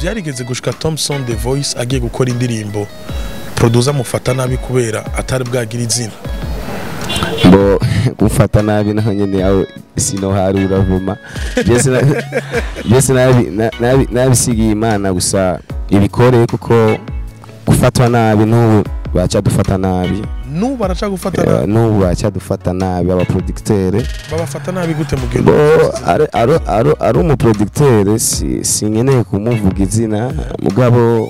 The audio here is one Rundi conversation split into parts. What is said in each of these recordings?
vyarigeze gushika Thompson The Voice agiye gukora indirimbo producer mufata nabi kubera atari bwagira izina ngo gufata nabi naho nyene aho sino hari uravuma byose na- byose nabi- na- nabi- nabisigiye imana gusa ibikore kuko gufatwa nabi n'ubu baca dufata nabi n'ubu baraca gufata Eh, nabi n'ubu baca dufata nabi abaproducteur babafata nabi gute mu gihe bo ari- ari- ari- ari umuproducteur si- sinkeneye kumuvuga izina mugabo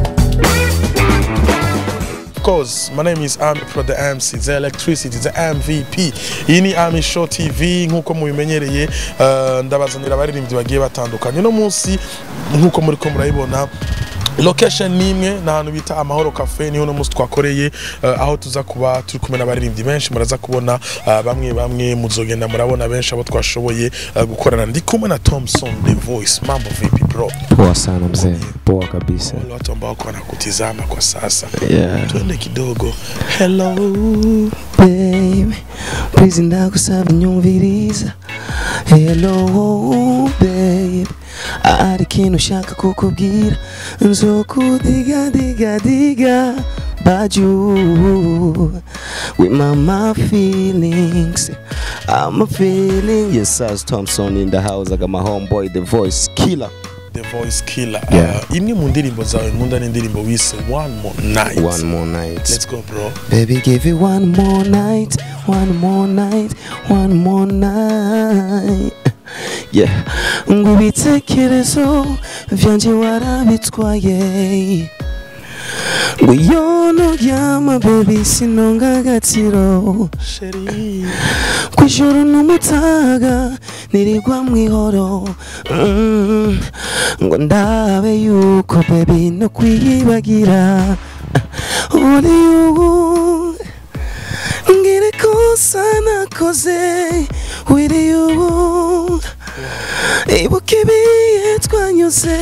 Of course, my name is Army Pro the MC, the electricity, the MVP. Iyi ni Army Show TV nk'uko mubimenyereye uh, ndabazanira abaririmbyi bagiye batandukanye. Uno munsi nk'uko muri ko murayibona location ni imwe ni ahantu bita amahoro cafe niho uno munsi twakoreye uh, aho tuza kuba turi kumwe n'abaririmbyi benshi muraza kubona uh, bamwe bamwe muzogenda murabona benshi abo twashoboye uh, gukorana ndi kumwe na Thompson The Voice mambo vipi bro poa sana mzee poa kabisa wale watu ambao wako wanakutizama kwa sasa yeah. twende kidogo hello babe please ndagusaba nyumviriza hello babe hari ikintu ushaka kukubwira nzokudigadiga baju with my, my feelings I'm a feeling yes as Thompson in the house I got my homeboy the voice killer the voice killer Yeah. uh, imwe mu ndirimbo zawe nkunda ni indirimbo wise one more night one more night let's go bro Baby, give it one more night, one more night, one more night. Yeah, ngo ibitekerezo vyanje warabitwaye ngo iyo nuryama baby sinonga agaciro sheri kw'ijoro n'umutaga nirigwa mw'ihoro Mm, ngo ndabe yuko baby no kwiyibagira uri ubu ngire kosa nakoze wiri ubu ibuka ibihe twanyuze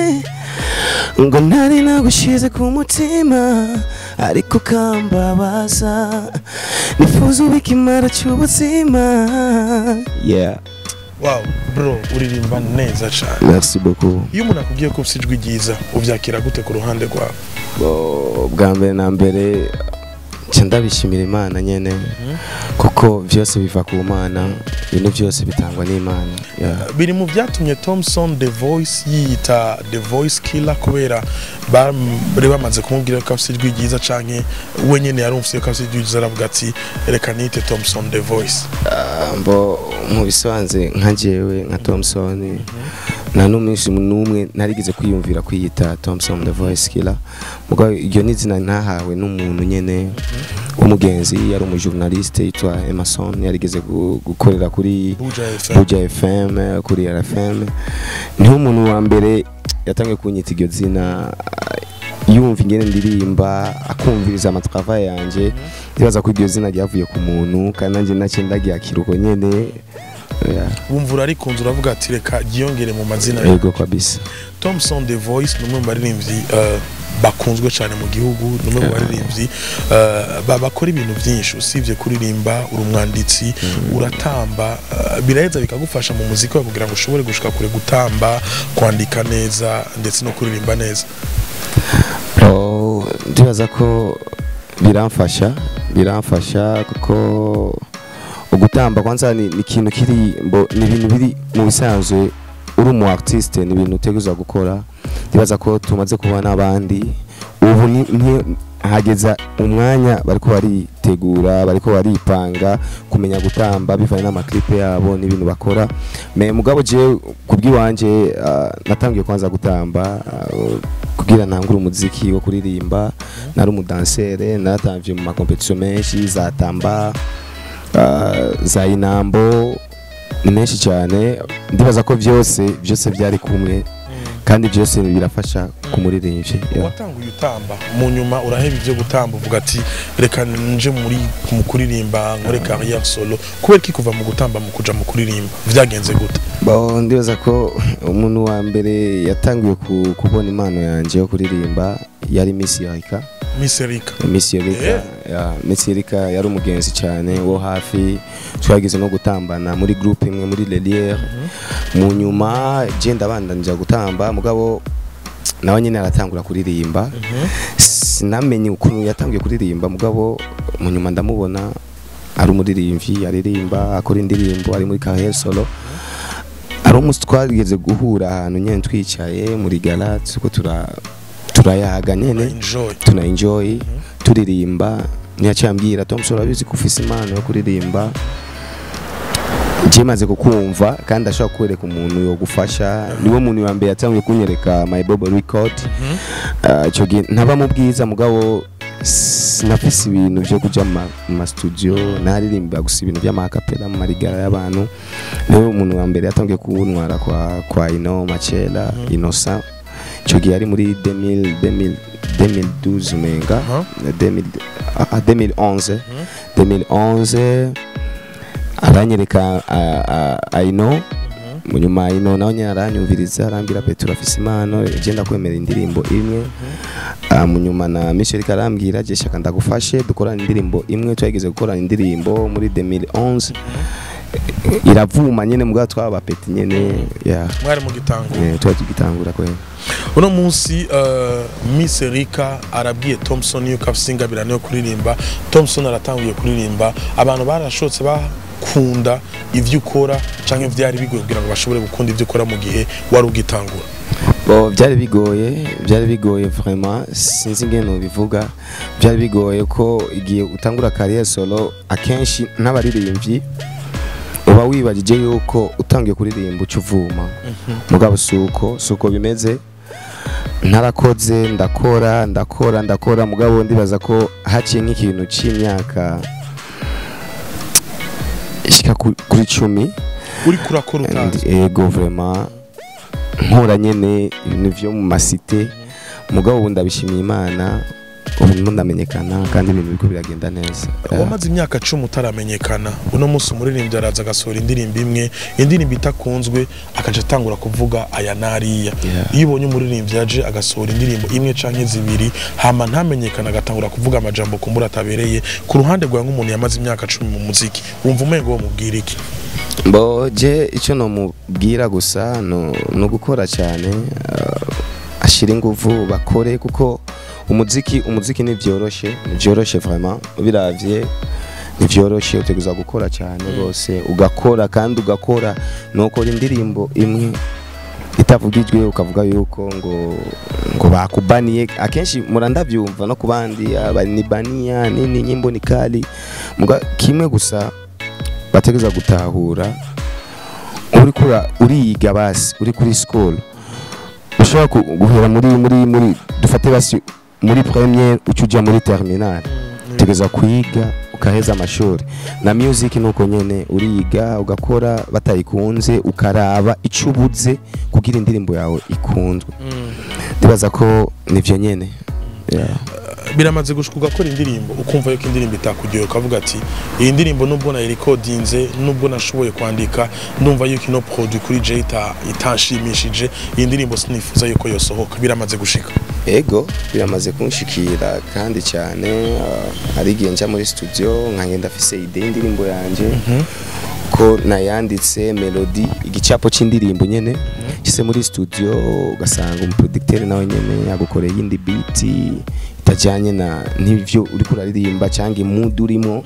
ngo ntari nagushize ku mutima ariko kambabaza nifuza ubika imara cy'ubuzima yeah wow bro uririmba neza cyane merci beaucoup iyo umuntu akubwiye ko ufite ijwi ryiza ubyakira gute ku ruhande rwawe Bo- bwa mbere na mbere nca ndabishimira imana nyene kuko byose biva ku mana ibintu byose bitangwa n'imana yeah. biri mu byatumye Thompson The Voice yiyita The Voice Killer kubera bari bamaze kumubwira ko afite ijwi ryiza canke we nyene yarumvise ko afite ijwi ryiza aravuga ati reka nite Thompson The Voice Ah, mbo mu bisanzwe nka jewe nka Thompson nta n'umunsi n'umwe narigeze kwiyumvira kwiyita Thompson the voice killer mugabo iryo ni izina ntahawe n'umuntu nyene w'umugenzi yari umujournaliste yitwa Emerson yarigeze gu- gukorera kuri Buja FM Buja FM kuri RFM niho umuntu wa mbere yatangiye kunyita iryo zina yumva ingene ndirimba akumviriza amatrava yanje ndibaza ko iryo zina ryavuye ku muntu kandi nanjye nacyo ndaryakira uko nyene Yeah, wumva urarikunze uravuga ati reka ryiyongere mu mazina yawe yego kabisa Thompson The Voice ni umwe mu baririmbyi uh, bakunzwe cyane mu gihugu ni umwe mu baririmbyi uh, ba- bakora ibintu byinshi usibye kuririmba uri umwanditsi uratamba uh, biraheza bikagufasha mu muziki wawe kugira ngo ushobore gushika kure gutamba kwandika neza ndetse no kuririmba neza Oh, ndibaza ko biramfasha biramfasha kuko ugutamba kwanza ni ni ikintu kiri mbo ni ibintu biri mu bisanzwe uri umu artiste ni ibintu uteguza gukora ndibaza ko tumaze kuba n'abandi ubu ni ni- hageza umwanya bariko baritegura bariko baripanga kumenya gutamba bivanye n'amaklipe yabo n'ibintu bakora me mugabo je kubwiwanje uh, natangiye kwanza gutamba uh, kugira ntangure umuziki wo kuririmba nari umudansere naratamvye mu makompetisiyo menshi za tamba uh, za inambo ni menshi cyane ndibaza ko byose byose byari kumwe kandi byose birafasha ku muririmbyi yeah. watanguye utamba mu nyuma uraheba ibyo gutamba uvuga ati reka nje muri mu kuririmba nkore carrière solo kubera ko kuva mu gutamba mu kuja mu kuririmba vyagenze gute Bo, ndibaza ko umuntu wa mbere yatangiye ku- kubona impano yanjye yo kuririmba yari Miss Erika Miss Erika Miss Erika ya Miss Erika yari umugenzi cyane wo hafi twagize no gutambana muri groupe imwe muri Lelière mu nyuma je ndabandanja gutamba mugabo nawe nyine aratangura kuririmba sinamenye ukuntu yatangiye kuririmba mugabo mu nyuma ndamubona ari umuririmbyi aririmba akora indirimbo ari muri carrière solo ari umunsi twageze guhura ahantu nyine twicaye muri gala turiko tura turayaga nyene enjoy tuna enjoy turirimba ntiyaciye ambwira Thompson urabizi ko ufise impano yo kuririmba je maze kukumva kandi ashobora kwereka umuntu yo gufasha niwe muntu wa mbere yatangiye kunyereka my bobo record Ah, ico gihe ntaba mu bwiza mugabo sinafise ibintu vyo kuja mu ma- mu ma studio naririmba gusa ibintu vy'amakapela mu marigara y'abantu niwe umuntu wa mbere yatangiye kuntwara kwa kwa Ino Machela Innocent ico gihe ari muri 2000 2000 2012 umenga Aha. 2000 ah, ah, 2011 2011 aranyereka ah, ah, Aino mu nyuma Aino nawe nyine aranyumviriza arambwira Petro afise impano genda kwemera indirimbo imwe Ah, mu nyuma na Michel karambwira je shaka ndagufashe dukorana indirimbo imwe twageze gukorana indirimbo muri 2011 iravuma nyene mugabo twaba peti nyene ya mwari mu gitango yeah, twari tugitangura kwene uno munsi uh, Miss Erika arabwiye Thompson yuko afise ingabirano yo kuririmba Thompson aratanguye kuririmba abantu barashotse bakunda ivyo ukora canke vyari bigoye kugira ngo bashobore gukunda ivyo ukora mu gihe wari ugitangura Bo byari bigoye byari bigoye vraiment sinzi ingene ubivuga byari bigoye ko igihe utangura carrière solo akenshi n'abaririmbyi uba wibagije yuko utangiye kuririmba uca uvuma mugabo suko suko bimeze ntarakoze ndakora ndakora ndakora mugabo ndibaza ko haciye nk'ikintu c'imyaka ishika ku- kuri cumi uri kurakora utazi And ego vraiment nkora nyene ibintu vyo mu masite mugabo ubu ndabishimiye imana ubu ndimo ndamenyekana kandi ibintu biriko biragenda neza wamaze imyaka cumi utaramenyekana uno munsi umuririmbyi araza agasohora indirimbo imwe indirimbo itakunzwe akaca atangura kuvuga aya n'ariya Yeah. iyo ubonye umuririmbyi yaje agasohora indirimbo imwe canke zibiri hama ntamenyekana agatangura kuvuga amajambo kumbura atabereye ku ruhande rwawe nk'umuntu yamaze imyaka cumi mu muziki wumva umengo wo mubwira iki bo je ico nomubwira gusa no, no gukora cyane uh, ashira inguvu bakore kuko umuziki umuziki nivyoroshe nivyoroshe vraiment biravye nivyoroshe utegerezwa gukora cyane rwose ugakora kandi ugakora nukora indirimbo imwe itavugijwe ukavuga yuko ngo ngo bakubaniye akenshi murandavyumva no kubandi abanibania nini nyimbo ni kali muga kimwe gusa bategeza gutahura uri kura uriyiga basi uri kuri school ushobora ku- guhera muri muri muri dufate basi muri premiere uca uja muri terminal utegeza kwiga ukaheza amashuri na music nuko nyene uriga ugakora batayikunze ukaraba ico ubuze kugira indirimbo yawe ikunzwe ndibaza ko nivyo nyene yeah. biramaze gushika ugakora indirimbo ukumva yuko indirimbo itakuryoheye ukavuga ati iyi ndirimbo nubwo nayirikodinze nubwo nashoboye kwandika ndumva yuko ino produit kuri je ita- itanshimishije iyi ndirimbo sinifuza yuko yosohoka biramaze gushika ego biramaze kunshikira kandi cyane ah, hari igihe njya muri studio nkagenda afise ide y'indirimbo yanje ko nayanditse melody igicapo c'indirimbo nyene gise muri studio ugasanga umuproducteur nawe nyene yagukoreye iyindi beat itajanye na n'ivyo uriko uraririmba cyangwa imudi urimo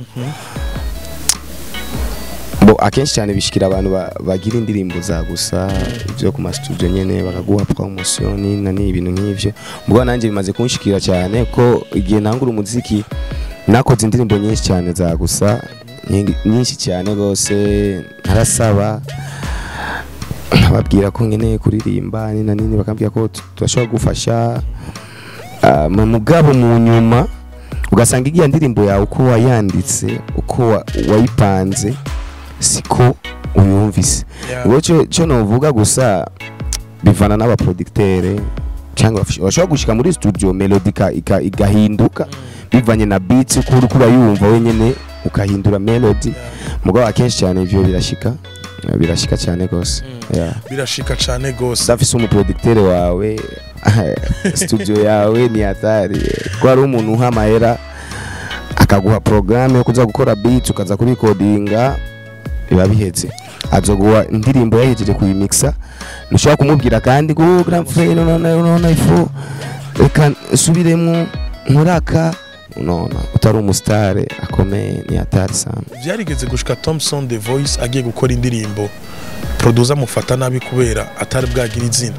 bo akenshi cyane bishikira abantu ba- bagira indirimbo za gusa ibyo ku mastudio nyene bakaguha promotion na ni ibintu nk'ivyo mugabo nanjye bimaze kunshikira cyane ko igihe ntangura umuziki nakoze indirimbo nyinshi cyane za gusa nyingi- nyinshi cyane rwose ntarasaba nkababwira ko nkeneye kuririmba nini na nini bakambwira ko tu- turashobora gufasha Ah, mu mugabo mu nyuma ugasanga igiya ndirimbo yawe uko wayanditse uko wa- wayipanze siko uyumvise Yeah. ubwo cyo cyo novuga gusa bivana n'abaproducteur cyangwa bashobora gushika muri studio melody ika- ika- igahinduka bivanye na beats uko uri kurayumva wenyene ukahindura melody mugabo akenshi cyane ivyo birashika birashika cyane rwose yeah. birashika cane gose udafise umuproducteur wawe studio yawe ni hatari ko hari umuntu uha amahera akaguha programme yo kuza gukora beat ukaza kurikodinga biba bihetse azoguha indirimbo yahejeje kuyimixa ntushobora kumubwira kandi ngo "Oh, grand frère none none ifu reka nsubiremo nkuraka none utari umusitare akomeye ni atari sana byarigeze gushika Thompson The Voice agiye gukora indirimbo producer amufata nabi kubera atari bwagira izina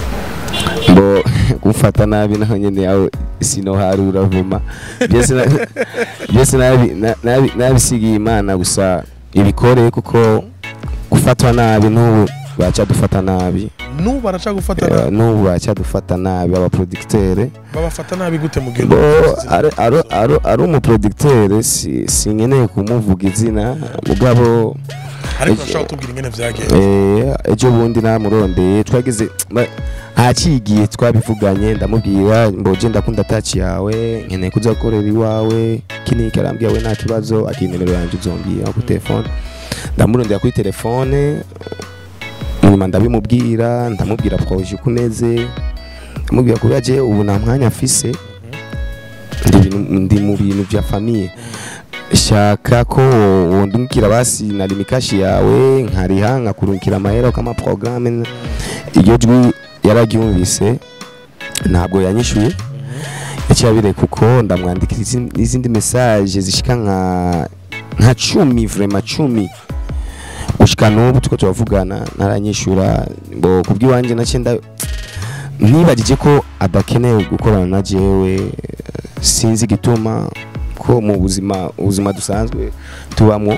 ngo gufata nabi naho nyene yawe sinoharura vuma byose na- byose nabi- na- nabi- nabisigiye imana gusa ibikoreye kuko gufatwa nabi n'ubu baca dufata nabi n'ubu baraca gufata Eh, nabi n'ubu baca dufata nabi abaproducteur babafata nabi gute mu gihe bo umuntu avuze izina? ari- ari- ari- ari umuproducteur si- sinkeneye kumuvuga izina mugabo ariko urashaka kutubwira ingene vyagenze Eh, ejo bundi namurondeye twagize ba- ahacigiye twabivuganye ndamubwira mboje ndakunda taci yawe nkeneye kuza gukorera iwawe kiniki arambwira we nta kibazo akira nimero yanjye uzombwira ku telefone ndamurondera kuri telefone nyuma ndabimubwira ndamubwira proje uko umeze ndamubwira kubera je ubu nta mwanya afise ndi ibintu- ndi mu bintu bya famiye shaka ko wondungikira basi na limikashi yawe nkariha nkakurungikira amahera ukama programme iryo jwi yararyumvise ntabwo yanyishuye yaciye abireka kuko ndamwandikira izin- n'izindi message zishika nka nka cumi vrema cumi gushika n'ubu tuko turavugana naranyishura ngo kubw'iwanjye naciye nda nibagije ko adakeneye gukorana na jewe eh, sinzi igituma ko mu buzima ubuzima dusanzwe tubamwo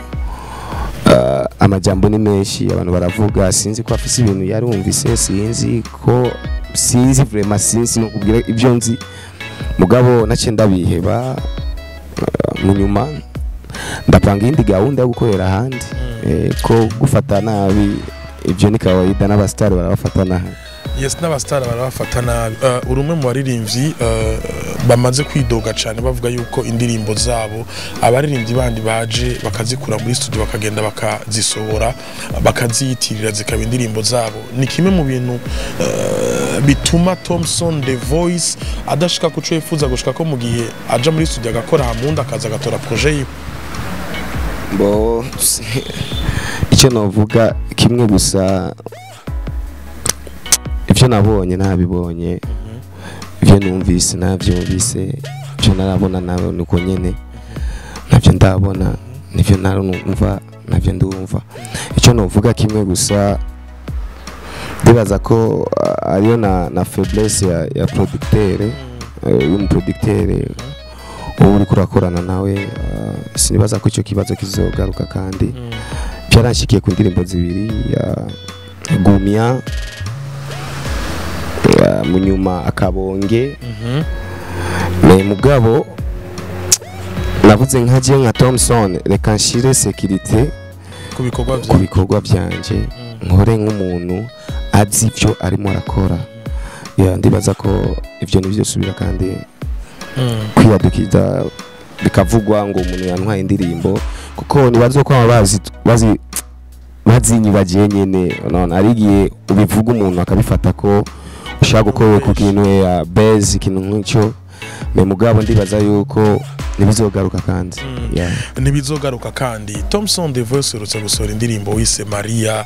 uh, amajambo ni menshi abantu baravuga sinzi ko afise ibintu yarumvise sinzi ko sinzi vraiment sinzi no kubwira ibyo nzi mugabo naciye ndabiheba uh, mu nyuma ndapanga iyindi gahunda yo gukorera ahandi eh, ko gufata nabi ibyo ni kawaida n'abasitari barabafata nabi yes n'abasitari barabafata nabi uh, uri umwe mu baririmbyi uh, bamaze kwidoga cyane bavuga yuko indirimbo zabo abaririmbyi bandi baje bakazikura muri studio bakagenda bakazisohora bakaziyitirira zikaba indirimbo zabo ni kimwe mu bintu uh, bituma Thompson The Voice adashika ku cyo yifuza gushika ko mu gihe aja muri studio agakora hamundi akaza agatora projet yiwe bo icyo navuga kimwe gusa ibyo nabonye nabibonye ibyo numvise nabyumvise ibyo narabona nawe nuko nyine nabyo ndabona nibyo narumva nabyo ndumva icyo navuga kimwe gusa ndibaza ko ah, ariyo na, na faiblesse ya, ya producteur eh, y'umuproducteur ubu uriko urakorana nawe ah, sinibaza ko icyo kibazo kizogaruka kandi byaranshikiye ku ndirimbo zibiri ya gumya ya munyuma akabonge me mugabo navuze nka je nka Thompson reka nshire security ku bikorwa ku byawe bikorwa byanje nkore nk'umuntu azi ibyo arimo arakora ya ndibaza ko ibyo ntibyosubira kandi Mm. kwiyadukiza bikavugwa ngo umuntu yantwaye indirimbo kuko nibazo ko baba bazi bazi bazinyibagiye nyene none ari igihe ubivuga umuntu akabifata ko ushaka gukora ku kintu ya base ikintu nk'icyo me mugabo ndibaza yuko ntibizogaruka kandi Mm. yeah. ntibizogaruka kandi Thompson The Voice urutse gusohora indirimbo wise Maria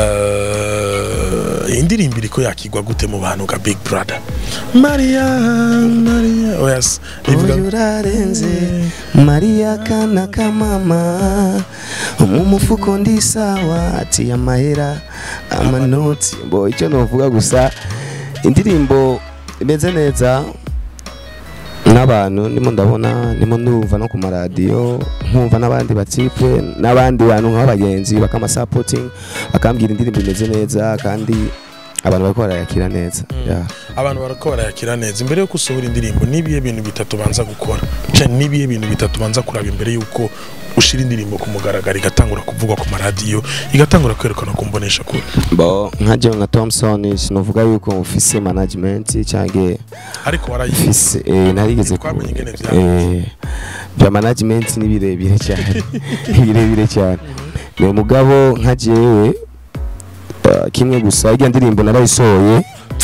uh, indirimbo iriko yakigwa gute mu bantu ka Big Brother Maria Maria oh yes ivuga Uyu urarenze Maria kana kamama mu mufuko ndi sawa ati amahera amanoti bo icyo novuga gusa indirimbo imeze neza n'abantu ndimo ndabona ndimo ndumva no ku maradiyo nkumva n'abandi batipe n'abandi bantu nk'abagenzi bakamasapoting bakambwira indirimbo imeze neza kandi abantu bariko barayakira neza Mm. yeah. abantu barako barayakira neza imbere yo gusohora indirimbo nibihe bintu bitatu banza gukora cyane nibihe bintu bitatu banza kuraba imbere yuko ushira indirimbo ku mugaragaro igatangura kuvugwa ku maradiyo igatangura kwerekana ku mbonesha kure bo nka jewe nka Thompson sinovuga yuko mfise management cyangwa ariko warayize mfise eh, narigeze ku Twamenye ingene vyagenze. eh, bya management ni birebire cyane ni birebire cyane ni mugabo nka jewe uh, kimwe gusa irya ndirimbo narayisohoye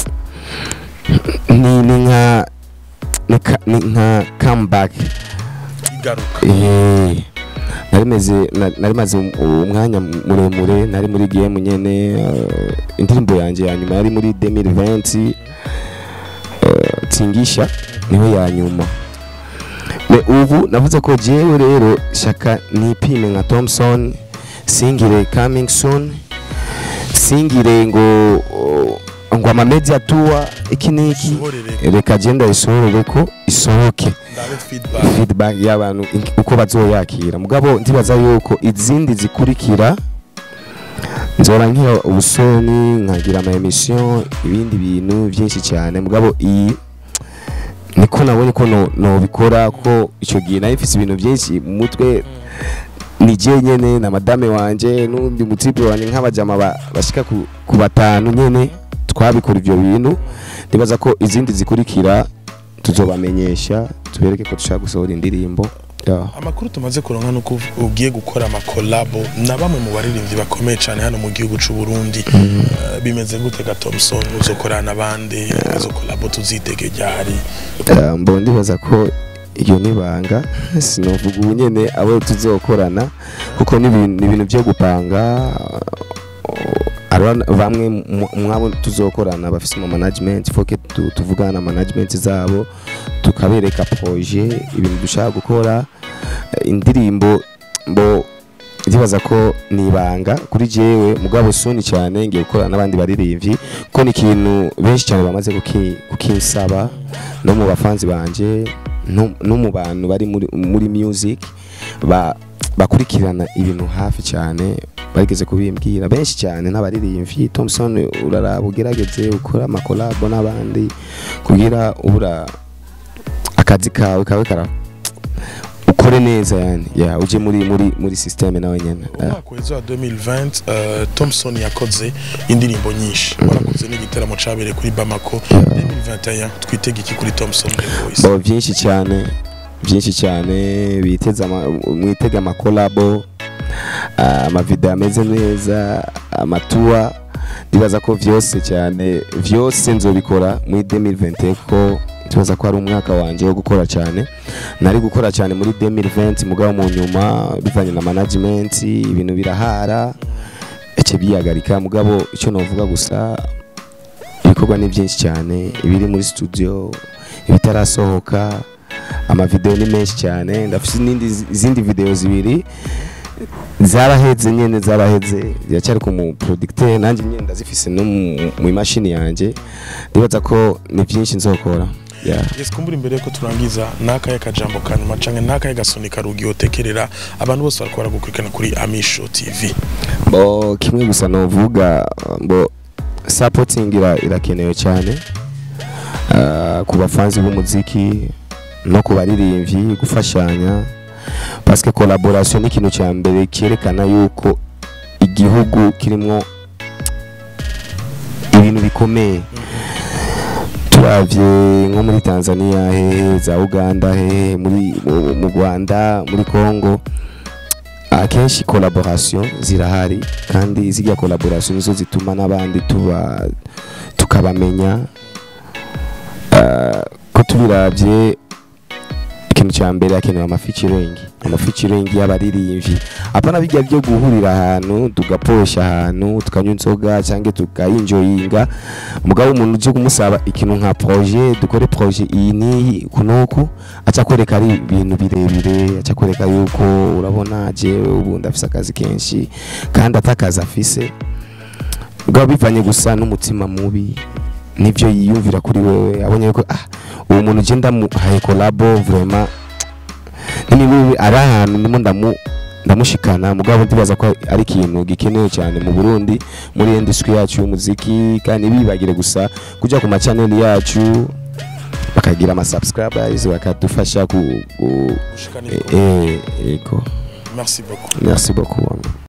ni ni nka ni ka- ni nka comeback igaruka eh, nari meze na- nari maze um- umwanya muremure nari muri game nyene eh, indirimbo yanjye ya nyuma yari muri 2020 eh, tingisha niho ya nyuma Me ubu navuze ko jewe rero shaka nipime nka Thompson singire coming soon singire ngo oh, ngo ama media tour iki niki Usohorere. reka agenda isohorere ko isohoke ndabe feedback feedback y'abantu in- uko bazoyakira mugabo ndibaza yuko izindi zikurikira nzora nkira ubusoni nkagira ama emission ibindi bintu byinshi cyane mugabo iyi niko nabonye ko no, nobikora ko icyo gihe nari mfise ibintu byinshi mu mutwe ni je nyene na madame wanje n'undi mutipe wanje nk'abajama ba- bashika ku, ku batanu nyene twabikora ivyo bintu ndibaza ko izindi zikurikira tuzobamenyesha tubereke ko dushaka gusohora indirimbo yeah. amakuru tumaze kuronka nuko ugiye gukora amakolabo na bamwe mu baririmbyi bakomeye cyane hano mu gihugu cy'u Burundi Eh, bimeze gute ga Thompson uzokorana n'abandi izo kolabo tuzitege ryari Uh, mbo ndibaza ko iyo nibanga sinovuga ubu nyene abo tuzokorana kuko ni ibintu ni ibintu byo gupanga uh, ari bamwe mu- mwabo tuzokorana bafise mu management foke tu, tuvugana na management zabo tukabereka projet ibintu dushaka gukora eh, indirimbo mbo ndibaza ko ni ibanga kuri jewe mugabo suni cyane ngiye gukorana n'abandi baririmbyi ko ni ikintu benshi cyane bamaze kuki- kukinsaba no mu bafanzi banje no no mu bantu bari muri, muri music ba bakurikirana ibintu hafi cyane bageze kubimbwira benshi cyane n'abaririmbyi Thompson uraraba ugerageze ukora amakolabo n'abandi kugira ubura akazi kawe kawe kara ukore neza yani ya uje muri muri muri system nawe nyene yeah. umwaka weza wa 2020 eh, Thompson yakoze indirimbo nyinshi warakoze n'igitaramo cabereye kuri Bamako 2021 twitege iki kuri Thompson The Voice bo byinshi cyane byinshi cyane biteze ama- mwitege amakolabo ah, amavideo ameze neza amatuwa ndibaza ko vyose cyane vyose nzobikora muri 2020 kuko ndibaza ko ari umwaka wanje wo gukora cyane nari gukora cyane muri 2020 mugabo mu nyuma bivanye na management ibintu birahara ece biyagarika mugabo icyo novuga gusa ibikorwa ni byinshi cyane ibiri muri studio ibitarasohoka amavideo ni menshi cyane ndafite n'indi izindi video zibiri zaraheze nyene zaraheze ziracyari ku mu producteur nanjye nyene ndazifise no mu- mu imashini yanjye ndibaza ko ni byinshi nzokora yeah. Yes kumbura imbere ko turangiza nakaye kajambo kanyuma canke nakaye gasoni karugi otekerera abantu bose bariko baragukurikirana kuri Amisho TV bo kimwe gusa novuga bo supporting ira, irakenewe cyane uh, ku bafanzi b'umuziki no ku baririmbyi gufashanya parce que collaboration ni ikintu cya mbere cyerekana yuko igihugu kirimo ibintu bikomeye turavye nko muri Tanzania hehe za Uganda hehe muri mu- mu Rwanda muri Congo akenshi collaboration zirahari kandi zirya collaboration nizo zituma n'abandi tuba tukabamenya Ah, ko tubiravye ikintu cya mbere hakenewe amafeaturing amafeaturing y'abaririmbyi apana bijya byo guhurira ahantu tugaposha ahantu tukanywa inzoga cyangwa tukayinjoyinga umugabo umuntu uje kumusaba ikintu nka projet dukore projet iyi n'iyi kunuku aca kwereka ari ibintu birebire aca kwereka yuko urabona jewe ubu ndafise akazi kenshi kandi atakazi afise ubwo bivanye gusa n'umutima mubi nibyo yiyumvira kuri wewe abonye ko ah uwo muntu je ndamuhaye kolabo vraiment niba ari ahantu ndimo ndamu ndamushikana mugabo ndibaza ko ari ikintu gikenewe cyane mu Burundi muri industry yacu y'umuziki kandi bibagire gusa kujya ku machanel yacu bakagira ama subscribers bakadufasha ku, ku gushikana eh, ibikorwa eh, yego merci beaucoup merci beaucoup